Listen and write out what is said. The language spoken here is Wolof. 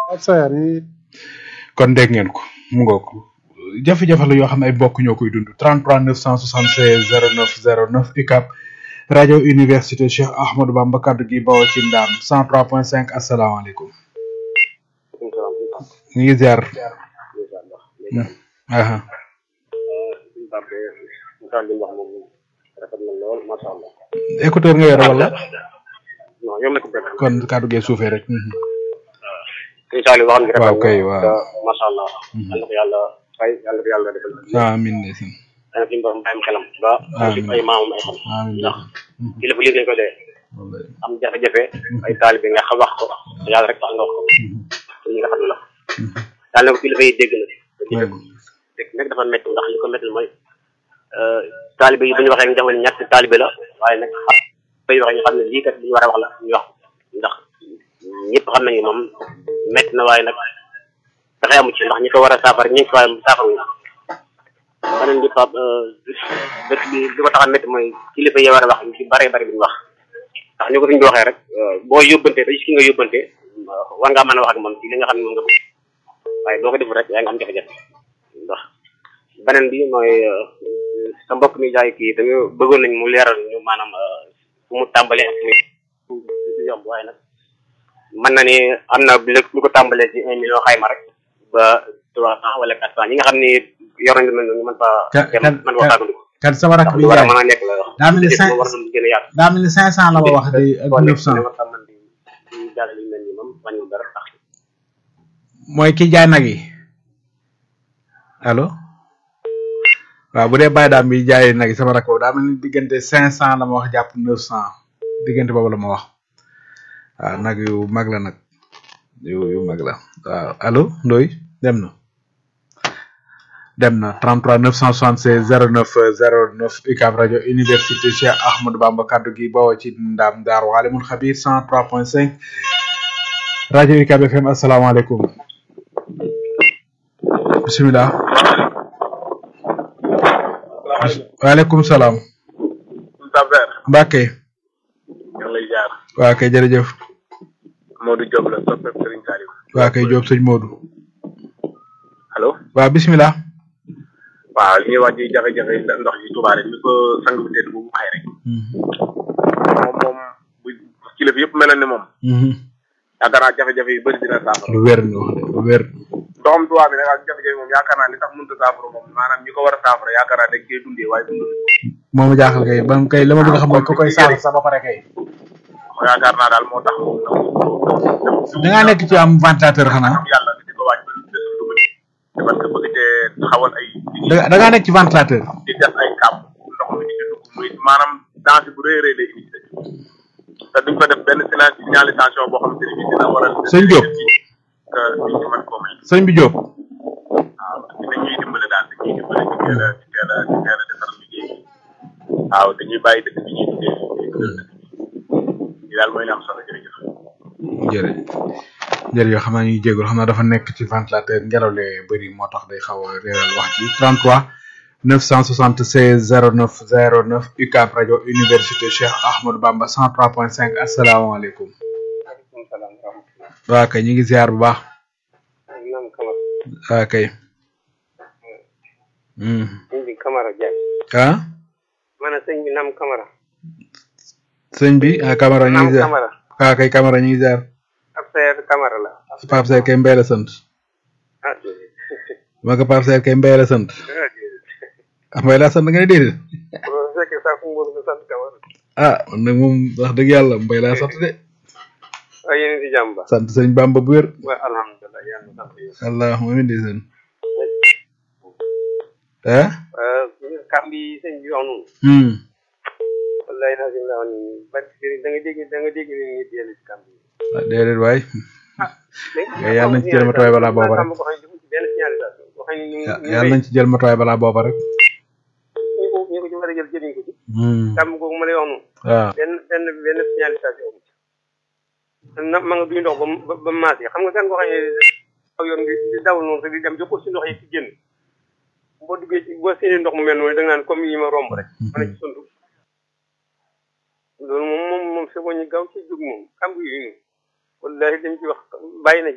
ak sayar yi kon dégg ngeen ko mu ngoog jafe-jafe la yoo xam ne ay bokk ñoo koy dund 33 976 09 09 UCAB rajo université Cheikh Ahmadou Bamba kaddu gi bawoo ci ndaam 103.5 asalaamaaleykum ñu ngi ziar aha écouteur nga yore wala non ñoom la ko bëgg. kon kaddu gee suufee rek mhm. suñu saali waxoon nga waaw kay waaw macha allah. yàlla ko yàlla fay yàlla ko yàlla defal. amiin ndeysaan dana fi mu bàyyam xelam ba. Amiin. ay maamam ay xam. amiin ndax kilifa lii lañ ko dee. wallaay am jafe-jafe. ay taalibe nga xam wax ko. te yàlla rek tax nga wax ko. te ñi nga xam ne la. daal na ko kilifa yi dégg na. te dégg ko dégg nag dafa métti ndax li ko métti mooy. taalibe yi bu ñu waxee ñu defal ñett taalibe la waaye nag xam bay waxee ñu xam ne lii kat li ñu war a wax la ñu wax ndax ñëpp xam nañu moom métti na waaye nag pexe amu ci ndax ñi ko war a saafara ñi ngi ko war a saafara ñu beneen bi Pape dëkk bi li ko tax a métti mooy kilifa yi war a wax ñu ci bare bare bi ñu wax ndax ñu ko suñ ko waxee rek boo yóbbante ba gis ki nga yóbbante war ngaa mën a wax ak moom ci li nga xam ne moom nga bëgg waaye boo ko deful rek yaa ngi am jafe-jafe ndax beneen bi mooy sa mbokk mi jaay kii dañu bëggoon nañ mu leeral ñu maanaam fu mu tàmbalee ak fu mu yomb waaye nag mën na ni am na lu ko tàmbalee ci un million xayma rek ba trois cent wala quatre cent ñi nga xam ni yor nañu mel noonu ñu mën fa Ka- dem kan- mën fa tàggandiku kan sama rakk ndax bi lu war a jaay mën a nekk la wax daa mel ni cinq war na gën a yaatu daa mel ni cinq cent la ma wax di ak kon neuf cent war a mën di di jàll yu mel nii moom wàññiwul dara tax mooy ki jaay nag yi allo waaw bu dee bàyyi daam bi jaay nag yi sama rakk boobu daa mel ni diggante cinq cent la ma wax jàpp neuf cent diggante boobu la ma wax waaw nag yu mag la nag yu yu mag la waaw allo Ndoy dem na dem na 33 976 09 09 UCAB rajo université Cheikh Ahmadou Bamba kaddu gi bawoo ci ndaam daar waalimul xabir 103.5 rajo UCAB FM asalaamaaleykum bisimilah waaleykum salaam Taber Mbacke ñu ngi lay jaar waa kay jërëjëf Modou Diop la soppe Serigne Saliou waa kay Diop sëñ Modou allo waa bisimilah waaw li ñuy wax ci jafe-jafe ndox yi Touba rek ni ko sang bu tedd bu waxee rek moom moom bu kilifa yëpp meloon ne moom yaakaar naa jafe-jafe yu bëri dina saafara lu wér nga wax de lu wér ndoxam Touba bi nag ak jafe-jafe moom yaakaar naa li tax mënut a saafara moom maanaam ñi ko war a saafara yaakaar naa dañ koy dundee waaye dundul moom jaaxal kay ba kay la ma bëgg a xam mooy ko koy saal sa ba pare kay yaakaar naa daal moo tax moom da ngaa nekk ci am ventilateur xanaa yàlla di ko wàññi te parce que bëgg te taxawal ay da da ngaa nekk ci ventilateur di def ay kàmb ndox mi di ci dugg muy maanaam danger bu rëy a rëy lay indi ci dëkk bi. te duñ ko def benn signal signalisation boo xamante ne bii dina waral. Sëñ Diop. que nit ñi mën koo may. sëñ bi Diop waaw dañuy dimbale daal dañuy dimbale ci teel a ci teel a ci teel a defar liggéey bi. waaw dañuy bàyyi dëkk bi ñuy dundee lii daal mooy li am solo jërëjëf. jërëjëf jërëjëf xam naa ñuy jégalu xam naa dafa nekk ci ventilateur ngelaw li bëri moo tax day xaw a réeral wax ci 33 976 09 09 UCAB rajo université Cheikh Ahmadou Bamba 103.5 asalaamaaleykum waaleykum salaam wa rahmatulah. waa kay ñu ngi ziar bu baax naam Camara waa kay Hmm. sëñ bi Camara Diagne ah ma ne sëñ bi naam Camara sëñ bi ah Camara ñu naam ngi ziar Camara waa kay Camara ñu ngi ziar ab seer Camara la Pape Seck kay Mbaye la sant ah ma ko Pape Seck kay Mbaye la sant ah Mbaye la sant nga ne déedéet bu fekkee sax mu ngi sant Camara ah man nag moom wax dëgg yàlla Mbaye laa sant de waaye yéen a ngi si jàmm ba sant sëñ Bamba bu wér waaye alhamdulilah yàlla na sant yéen allahumma amiin di seen ah kam bi sëñ bi wax noonu hmm wallahi naa si la wax nii bari sëriñ da nga dégg da nga dégg ni ngi dellu si kam bi ah déedéet waay mais yàlla nañ ci jël matuwaay balaa booba rek ko xam ne defu ci benn signalisation boo xam ne ñu Ya- yàlla nañ ci jël matuwaay balaa booba rek ñu ko ñu ko ci war a jël jëriñ ko ci hmm kam googu ma lay wax noonu waaw benn benn benn signalisation amu ci na ma nga duy ndox ba mu- ba ba mu maas yi xam nga kan koo xam ne aw yoon di di dawal noonu te di dem jokkoo si ndox yi ci génn boo duggee ci boo séenee ndox mu mel noonu da nga naan comme yi ma romb rek ma ne ci suntu loolu moom moom moom c'est bon ñu gaaw ci jóg moom xam nga yooyu wallahi dañ ci wax bàyyi na ci